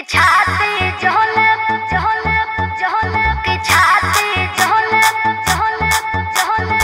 की छाती झोले झोले झोले की छाती झोले झोले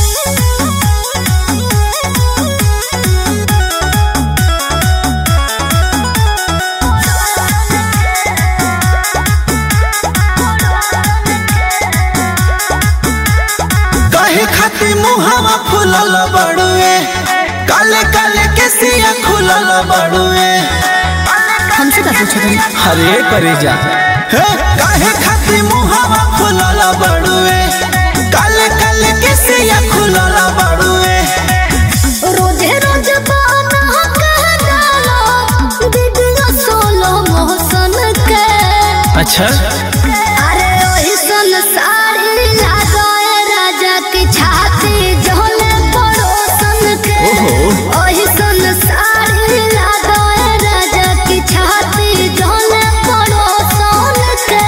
कहे खातिर मुहावा फूलल बड़ुए काले काले केसिया खुलल बड़ुए हमसे का पूछत हन हरे करे जा हे काहे खातिर मुहावा फूलल बड़ुए काले काले केसिया खुलल बड़ुए रोजे रोज बाना कह डालो दीदिया सोलो मोहसन के अच्छा अरे ओही सन साड़ी लगाए राजा की छाती झोले पड़ोसन के ओहो। ओही सन साड़ी लगाए राजा की छाती झोले पड़ोसन के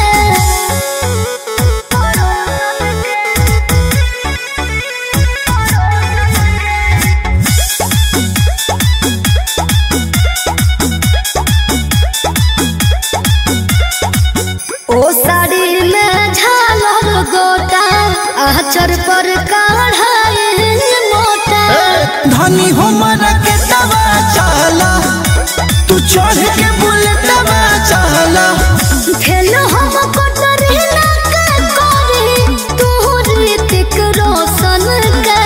ओ साड़ी में झालर गोटा आचर पर काढ़ाए मोटा धनी हो मरा के दवा चाला तू चढ़ के बुलेटवा चाला खेल हम कटरी ना के करी तू ऋतिक रोशन के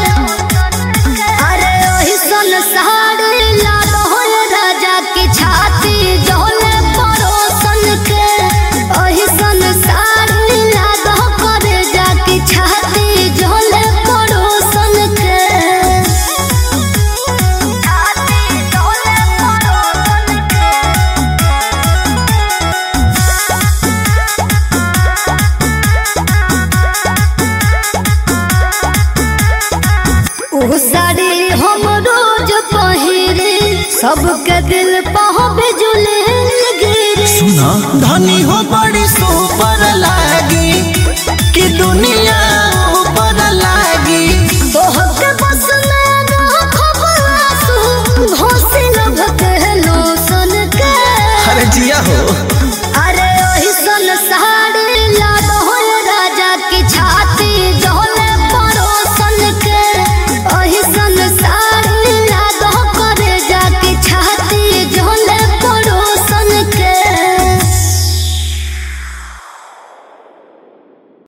अरे ओही सन साड़ी लाल हो राजा की छाती जोले परोसन के ओही सन साड़ी लाल हो करे जा की छाती जोले परोसन के छाती झोले पड़ोसन के उ साड़ी हम रोज पहिरे सबके दिल पह बिजुले गिरे सुना धनी हो बड़ी सुपर लागी कि दुनिया